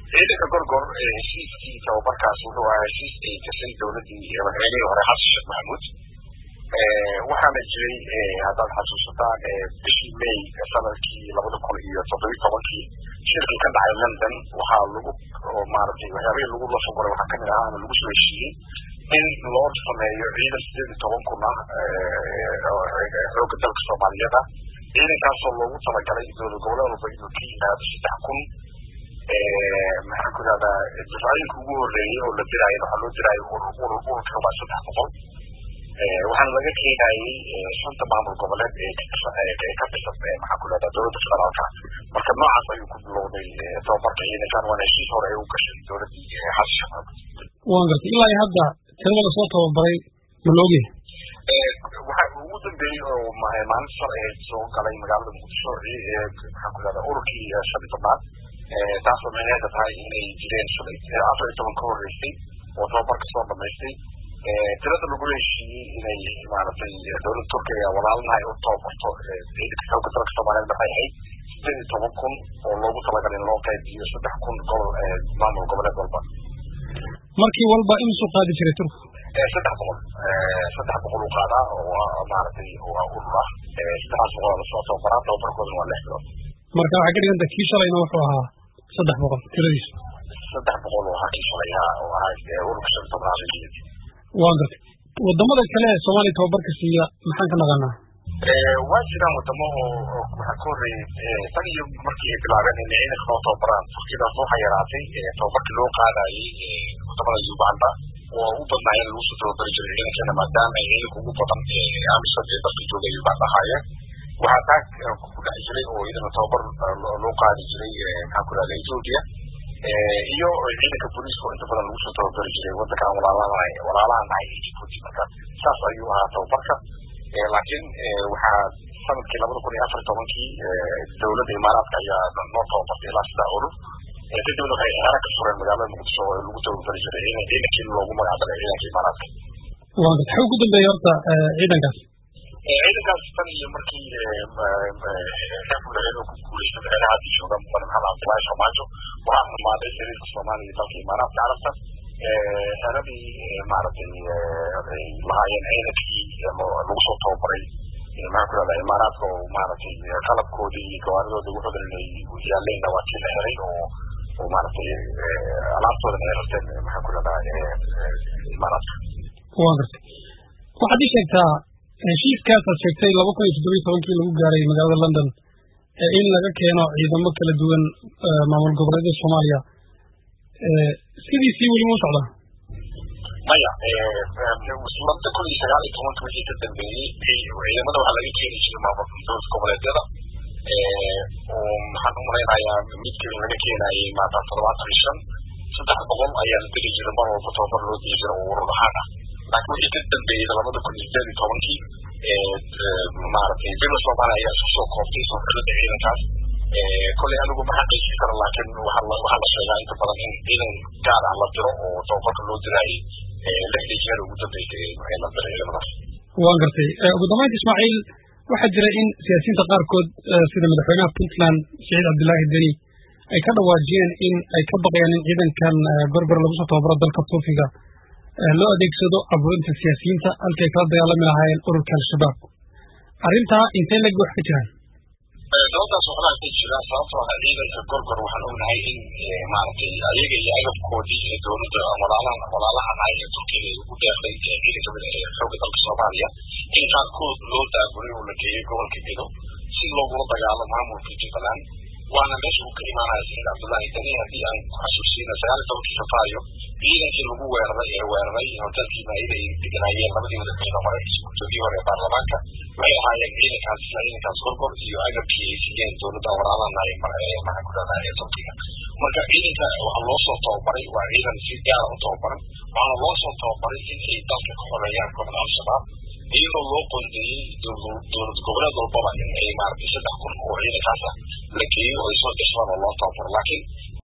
ciidanka gorgor heshiiskii tababarkaas wuxuu ahaa heshiis ay gashay dowladdii madaxweynihii hore xasan sheekh maxamuud waxaana jiray haddaad xasuusataan bishii may sanadkii labada kun iyo toddobiyi tobankii shirkii ka dhacay london waxaa lagu maaragtay waxyaabihii lagu la fogoray waxaa kamid ahaa ama lagu soo heshiiyey in loo sameeyo ciidan sideed iyo toban kun ah xoogga dalka soomaaliyeed ah ciidankaasoo loogu talagalay dowlad goboleed walba inuu ka yimaado saddex kun maxaan ku ihahdaa difaacyinka ugu horeeyey oo la diraayo waxaa loo diraayo ururka waa saddex boqol waxaana laga keenayey shanta maamul goboleed ee ka dhisan maxaan ku ihahdaa dowladda federaalka marka noocaas ayuu ku bilowday tababarka ciidankan waana heshiis hore ay u gashay dowladdii xasan sheekh maxamuud waan gartay ilaa iyo hadda tirada lasoo tababaray ma la ogyahay waxa ugu dambeeyey oo maalinta shal ahayd soo galay magaalada muqdisho maxaan ku ihahdaa ururkii shan iyo tobnaad taasoo micneheeda tahay inay jireen afar iyo toban ka horreysay oo tababarka soo dhamaystay tirada lagula heshiiyey inay maaragtay dowladda turkiga walaalnahay u tababarto ciidanka xoogga dalka soomaaliyeed waxay ahayd sideed iyo toban kun oo loogu talagalay in loo qaybiyo saddex kun gobol maamul goboleed walba markii walba imisuu qaadi jiray turku saddex boqol saddex boqol u qaadaa oo maaragtay waa urur ah saddexdaas boqol lasoo tababaraa tababarkoodana waa lix bilood marka waxay ka dhiganta kii shalayna wuxuu ahaa saddex boqol tiradiisu saddex boqol oo ahaa kii shalayha oo ahaa ururka shan tobnaad waan gartay wadamada kale ee soomaaliya tababarka siiya maxaan ka naqanaa waa jiraan wadamo oo waxaa ka horreeyey tan iyo markii ay bilaabeen inay ciidanka loo tababaraan turkidaas waxaa yaraatay tababarkii loo qaadayey wadamada uganda oo u badnaayeen lagu soo tababari jiray ciidankeena maadaama ay ciidanka ugu badan amisom ee dalka jooga uganda ahaayeen waxaa taa ku dhex jiray oo iyadana tababar loo qaadi jiray maxaan ku ihahda ethiopia iyo ciidanka booliiska oo inta badan lagu soo tababari jiray waddankan walaalaha walaalaha nahay ee djibouti marka saas ayuu ahaa tababarka laakiin waxaa sanadkii labada kun iyo afar iyo tobankii dowladda imaaraadka ayaa noo tababartay ilaa saddex urur kadibna waxay xeero ka fureen magaalada muqdisho oo lagu tababari jiray ciidankii loogu magacdaray ciidanka imaaraadka waa gartay xaw ku dambeeyey horta ciidankaas ciidankaas tan iyo markii xeefulaheed oo ku guuleystay madaxweynaha jooga mudane maxamed cabdullaahi farmaajo waxaa xumaaday xiriirka soomaaliya iyo dalka imaaraadka carabta xeeradii maaragtay lahaayeen ciidankii lagu soo tababaray maxaan ku ihahdaa imaaraadka oo maaragtay qalabkoodii iyo gawaaridooda wuxuudan inay yaaleenna waa kii la helay oo oo maaragtay alaabtoodan ay rarteen maxaan ku ihahdaa imaaraadka waa gartay waxaad ii sheegtaa heshiiskaasaad sheegtay laba kun iyo toddobiyi tobankii lagu gaaray magaalada london in laga keeno ciidamo kala duwan maamul goboleedyada soomaaliya sidiisii weli ma socdaa maya labada kun iyo sagaal iyo tobanka wixii ka dambeeyey ciidamada waxaa laga keeni jiray maamul dowlad goboleedyada oo maxaan umalaynayaa midkii laga keenayay maanta toddobaatan iyo shan saddex boqol ayaa la diri jiray mar walba tababar loo diri jiray oo urur ahaan ah laakiin wixii ka dambeeyey labada kun iyo sideed iyo tobankii maaragtay dowlad soomaaliya ayaa isku soo kooftay soo xulada ciidankaas kolay anigu ma xaqiijin karo laakiin waxaa la sheegaa inta badan in ciidan gaar ah la diro oo tababarka loo diraayay lixdii jeer ugu dambeysay la diray ciidamadaas waan gartay ugu dambeynta ismaaciil waxaa jira in siyaasiyiinta qaarkood sida madaxweynaha puntland siciid cabdillaahi deni ay ka dhawaajiyeen in ay ka baqayaan in ciidankan gorgor lagu soo tababaro dalka turkiga loo adeegsado abuurinta siyaasiyiinta halkay kala dagaalami lahaayeen ururka al-shabaab arrintaa intee leg wax ka jiraan sababtaas waxbaa ka jira sababtoo ah ciidanka gorgor waxaan ognahay in maaragtay ayaga iyo agabkoodii ee dowladda walaalahan walaalahan ay ee turkiga ugu deeqday ciidanka xoogga dalka soomaaliya in qaarkood loo daaburay oo la geeyey gobolka gedo si loogula dagaalo maamulka jubbaland waana meesha uu ka imaanaya saciid cabdullaahi dani haddii aan ku xasuusina sagaal iyo tobankii safaayo ciidankii lagu weeraray ee weeraray hotelkii maayida ay deganaayeen labadii madaxweyne hore guddoomiyii hore ee baarlamaanka waxay ahaayeen ciidankaas isla ciidankaas gorgor iyo agabkii ay siiyeen dowladda walaalahan ay maxaan ku dhahdaa ee turkiga marka ciidanka waxaa loo soo tababaray waa ciidan si gaara u tababaran waxaana loo soo tababaray in ay dalka ka xoreeyaan kooxda al-shabaab iyadoo loo qoondeeyey dowlad goboleed walbaba in ay maaragtay saddex kun oo ciidankaas ah la geeyo oo ay soo gashaan oo loo tababaro laakiin